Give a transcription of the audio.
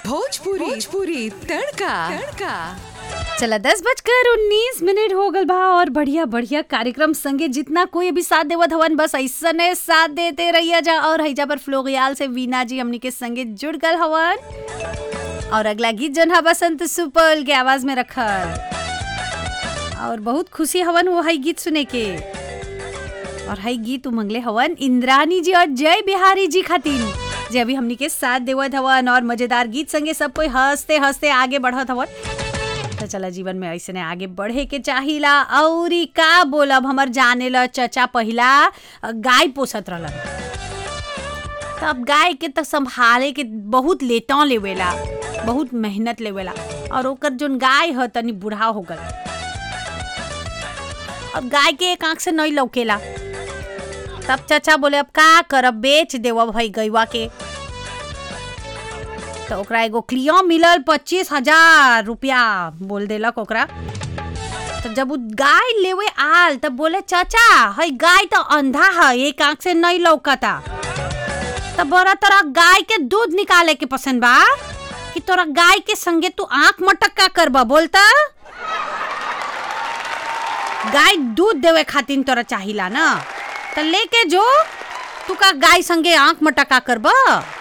भोजपुरी भोजपुरी तड़का तड़का चला दस बजकर उन्नीस मिनट हो गल बा और बढ़िया बढ़िया कार्यक्रम संगे जितना कोई अभी साथ देवत हवन बस ऐसने साथ देते रहिया जा और हैजा पर फ्लोगियाल से वीना जी हमनी के संगे जुड़ गल हवन और अगला गीत जन हा बसंत सुपल के आवाज में रखल और बहुत खुशी हवन वो है गीत सुने के और है गीत उमंगले हवन इंद्रानी जी और जय बिहारी जी खातिन जे अभी हमनी के साथ देवत हवन और मजेदार गीत संगे सब कोई हंसते हंसते आगे बढ़त हवन तो चला जीवन में ऐसे आगे बढ़े के चाहिला औरी का बोलब हमर जाने ला चचा पहिला गाय पोसत रहलन तब गाय के तो संभाले के बहुत लेता लेवेला बहुत मेहनत लेवेला और ओकर जोन गाय ह तनी बूढ़ा हो गल अब गाय के एक आंख से नहीं लौकेला तब चाचा बोले अब का करब बेच देव भाई गैवा के तो ओकरा एगो क्लियो मिलल पच्चीस हजार रुपया बोल देलक ओकरा तो जब उ गाय लेवे आल तब बोले चाचा हई गाय तो अंधा है एक आंख से नहीं लौकता तब बोरा तोरा गाय के दूध निकाले के पसंद बा कि तोरा गाय के संगे तू आंख मटक का करबा बोलता गाय दूध देवे खातिर तोरा चाहिला ना तो लेके जो तू का गाय संगे आंख मटका करबा